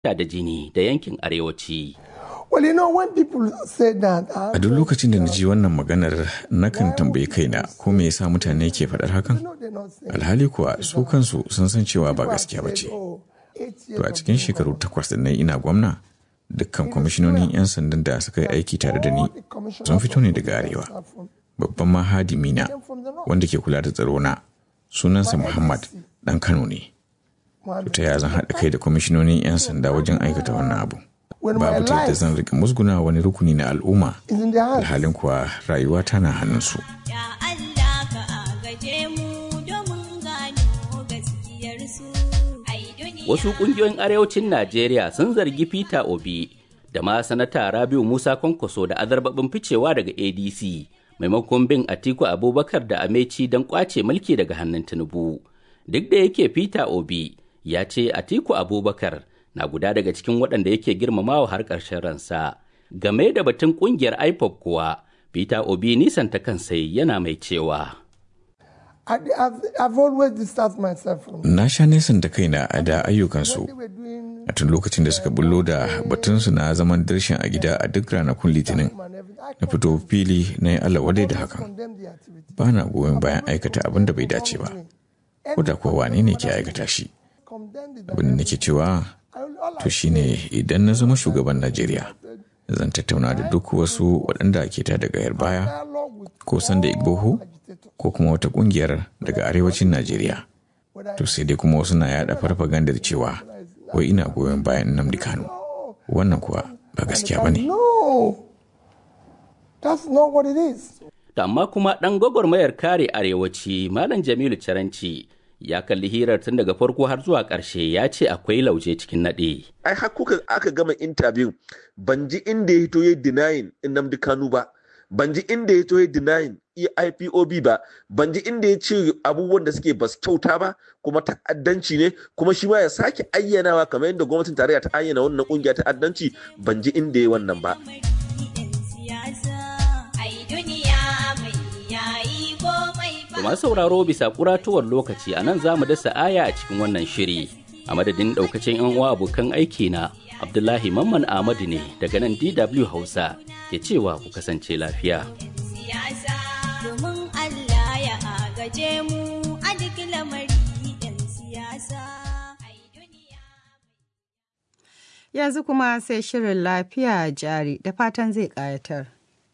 da jini da yankin arewaci. Well, you know, when people say that, A duk lokacin da na ji wannan maganar nakan tambayi kaina ko me yasa mutane ke faɗar hakan? Alhali kuwa su kansu sun san cewa ba gaskiya ba ce. To a cikin shekaru takwas da na ina gwamna, dukkan kwamishinonin 'yan sandan da suka yi aiki tare da ni sun fito ne daga arewa. Babban mahadimi na wanda ke kula da tsaro na sunansa Muhammad ɗan Kano ne. Ta ya zan haɗa kai da kwamishinonin 'yan sanda wajen aikata wannan abu. babu ta yadda zan rika musguna wani rukuni na al'umma alhalin kuwa rayuwa tana hannunsu. Wasu ƙungiyoyin arewacin Najeriya sun zargi Peter Obi da ma sanata Rabiu Musa Kwankwaso da azarbabin ficewa daga ADC maimakon bin Atiku Abubakar da Ameci don kwace mulki daga hannun Tinubu. Duk da yake Peter Obi ya ce Atiku Abubakar na guda daga cikin waɗanda yake girmamawa har ƙarshen ransa. Game da batun ƙungiyar IPOP kuwa, Peter Obi nisan ta kansa yana mai cewa. Na sha nesan da kaina a da ayyukansu a tun lokacin da suka bullo da batunsu na zaman darshin a gida a duk ranakun litinin na fito fili na yi Allah wadai da hakan. Ba na goyon bayan aikata abin da bai dace ba, ko da kuwa wane ne ke aikata shi. Abin da nake cewa to shine idan na zama shugaban Najeriya zan tattauna da duk wasu waɗanda ke ta daga yar baya ko sanda igboho ko kuma wata ƙungiyar daga arewacin Najeriya. To sai dai kuma wasu na yaɗa farfagandar cewa wai ina goyon bayan Nnamdi Kanu. Wannan kuwa ba gaskiya ba ne. Amma kuma ɗan gwagwarmayar kare arewaci Malam Jamilu Caranci ya kalli hirar tun daga farko har zuwa ƙarshe ya ce akwai lauje cikin naɗe. Ai har kuka aka gama intabiyun ban ji inda ya hito ya denying Nnamdi Kanu ba, ban ji inda ya hito ya denying IPOB ba, ban ji inda ya ce abubuwan da suke basu kyauta ba kuma ta'addanci ne kuma shi ma ya sake ayyanawa kamar yadda gwamnatin tarayya ta ayyana wannan kungiya ta'addanci ban ji inda ya wannan ba. masu sauraro bisa kuratuwar lokaci a nan za mu dasa aya a cikin wannan shiri a madadin daukacin yan uwa abokan aiki na abdullahi mamman ahmadu ne daga nan dw hausa ke cewa ku kasance lafiya yanzu kuma sai shirin lafiya jari da fatan zai ƙayatar.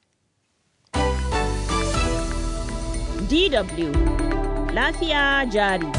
DW Lafiya jari.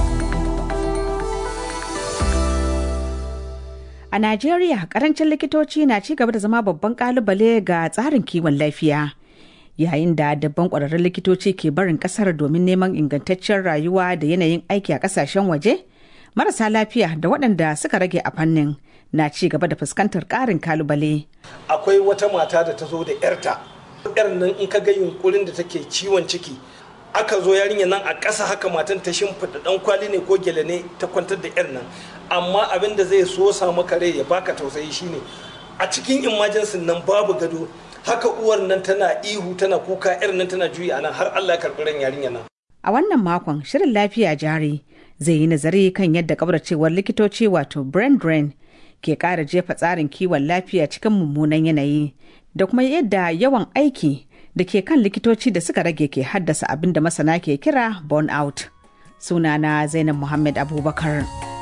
A Najeriya, karancin likitoci na ci gaba da zama babban kalubale ga tsarin kiwon lafiya. Yayin da dabban ƙwararrun likitoci ke barin ƙasar domin neman ingantaccen rayuwa da yanayin aiki a ƙasashen waje, marasa lafiya da waɗanda suka rage a fannin na ci gaba da fuskantar ƙarin kalubale. Akwai wata mata da ta zo da 'yarta. 'yar nan in ka ga yunkurin da take ciwon ciki aka zo yarinya nan a ƙasa haka matan ta shimfiɗa ɗan kwali ne ko gele ne ta kwantar da 'yar nan amma abin da zai so sa maka rai ya baka tausayi shine a cikin imajensin nan babu gado haka uwar nan tana ihu tana kuka 'yar nan tana juyi a nan har Allah ya karɓi ran yarinya nan. A wannan makon shirin lafiya jari zai yi nazari kan yadda kabarcewar likitoci wato brain drain ke ƙara jefa tsarin kiwon lafiya cikin mummunan yanayi da kuma yadda yawan aiki da ke kan likitoci da suka rage ke haddasa abin da masana ke kira burnout. Sunana Zainab Muhammad Abubakar.